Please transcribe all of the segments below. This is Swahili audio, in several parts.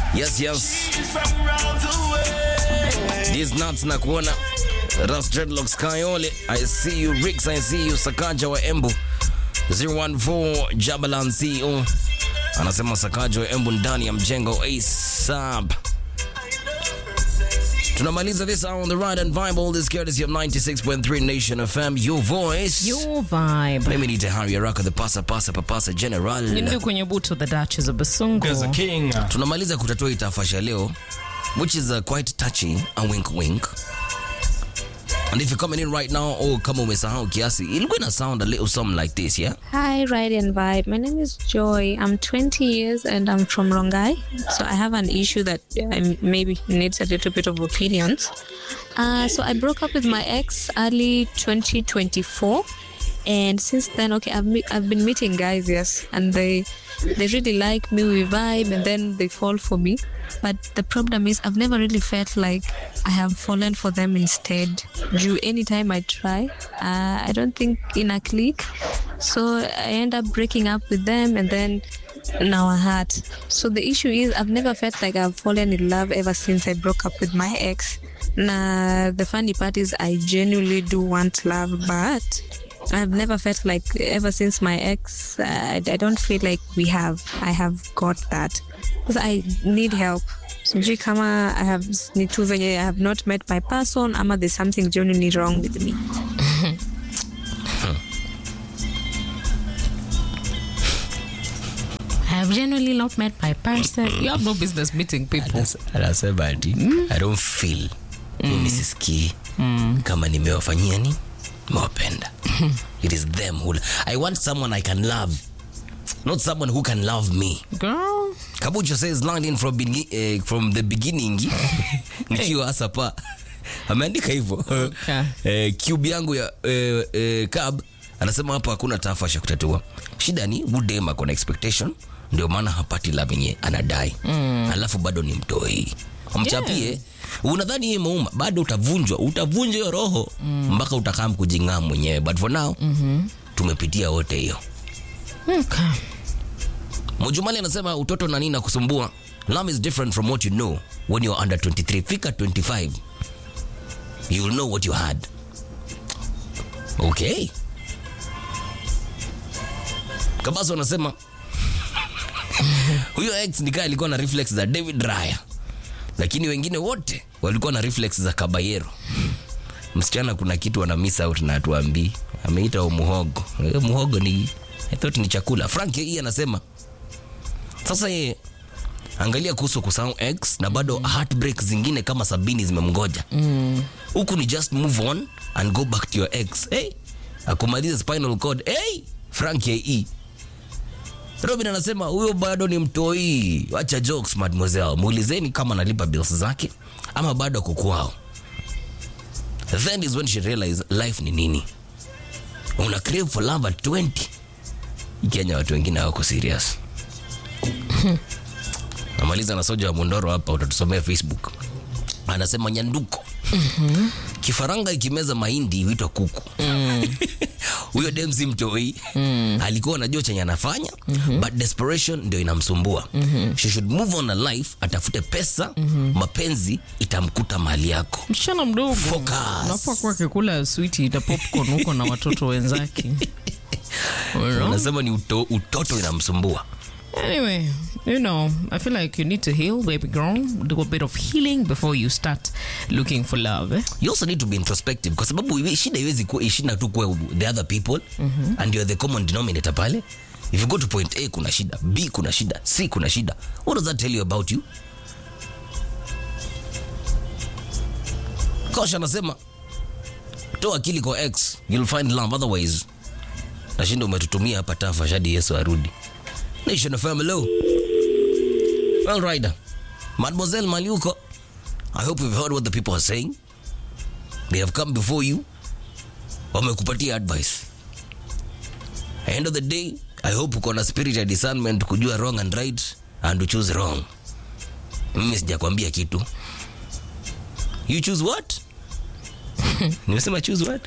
Yes, yes. These nuts na kuona Ras Dreadlocks Kayole. I see you Rix, I see you Sakaja wa Embu 014 Jabalan CEO anasema Sakaja wa Embu ndani ya mjengo ASAP. Tunamaliza this hour on the ride and vibe. All this courtesy of 96.3 Nation FM. Your voice. Your vibe. Mimi ni Tahari Araka, the pasa pasa papasa general. Ndio kwenye buto the Duchess of Basungu. There's a king. tunamaliza kutatua itafasha leo which is uh, quite touchy a wink wink and if you're coming in right now oh kama umesahau kiasi ilikuwa ina sound a little something like this yeah Hi, Ride and Vibe. My name is Joy. I'm 20 years and I'm from Rongai. So I have an issue that uh, maybe needs a little bit of opinions. Uh, so I broke up with my ex early 2024. And since then, okay, I've, me- I've been meeting guys, yes, and they they really like me, we vibe, and then they fall for me. But the problem is, I've never really felt like I have fallen for them instead. Do anytime I try, uh, I don't think in a clique. So I end up breaking up with them, and then now I hurt. So the issue is, I've never felt like I've fallen in love ever since I broke up with my ex. Nah, the funny part is, I genuinely do want love, but I've never felt like ever since my ex. Uh, I, I don't feel like we have. I have got that because I need help. Sijui kama I have ni tu venye I have not met my person ama there's something genuinely wrong with me. I have generally not met my person. You have no business meeting people. anasema ati i don't feel mimi sisikii kama nimewafanyia ni nimewapenda it is them who i want someone i can love not someone who can love me Girl. Kabucho says lined in from, begin, eh, from the beginning nikiwa hasa pa ameandika hivyo Okay. eh, cube yangu ya eh, eh, cab anasema hapa hakuna tafasha kutatua shida ni budem ako na expectation ndio maana hapati love yenye anadai mm. alafu bado ni mtoi mchapie yeah. unadhani hii imeuma bado utavunjwa utavunjwa hiyo roho mpaka mm. utakaa kujing'aa mwenyewe but for now mm-hmm. tumepitia wote hiyo Okay. Mujumali anasema utoto na nini nakusumbua. Love is different from what you know when you're under 23. Fika 25. You will know what you had. Okay. Kabaso anasema huyo ex nikaa alikuwa na reflex za David Raya, lakini wengine wote walikuwa na reflex za Kabayero. Msichana kuna kitu ana miss out na atuambii. Ameita umuhogo. Eh, Muhogo ni I thought ni chakula. Frank hii anasema sasa yeye angalia kuhusu kusahau x na bado heartbreak zingine kama sabini zimemgoja huku ni just move on and go back to your ex hey, akumaliza spinal cord hey, frank ye robin anasema huyo bado ni mtoi wacha jokes mademoiselle muulizeni kama analipa bills zake ama bado ako kwao then is when she realize life ni nini una crave for love at 20 kenya watu wengine hawako serious namaliza na soja wa mundoro hapa utatusomea facebook anasema nyanduko mm-hmm. kifaranga ikimeza mahindi huitwa kuku huyo mm. demsi mtoi mm. alikuwa anajua chenye anafanya mm-hmm. but desperation ndio inamsumbua mm-hmm. she should move on a life atafute pesa mm-hmm. mapenzi itamkuta mali yako Msichana mdogo. Focus. Unafaa kuwa akikula switi na popcorn huko na watoto wenzake. You know? anasema ni uto, utoto inamsumbua Anyway, you know, I feel like you need to heal, baby girl. Do a bit of healing before you start looking for love. Eh? you also need to be introspective kwa sababu iwe- shida iwezi kuwa shida tu kwa the other people mm-hmm. and you're the common denominator pale if you go to point a kuna shida b kuna shida c kuna shida what does that tell you about you kosha anasema toa akili kwa x you'll find love otherwise nashinda umetutumia hapa tafa shadi yesu arudi nation of family well rider mademoiselle maliuko i hope you've heard what the people are saying they have come before you wamekupatia advice end of the day i hope uko na spirit ya discernment kujua wrong and right and to choose wrong mimi sijakwambia kitu you choose what nimesema choose what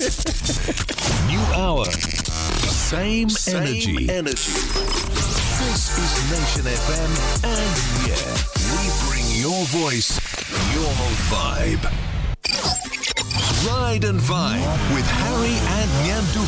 New hour. Same, Same energy. energy. This is Nation FM, and yeah, we bring your voice, your vibe. Ride and Vibe with Harry and Nyandu.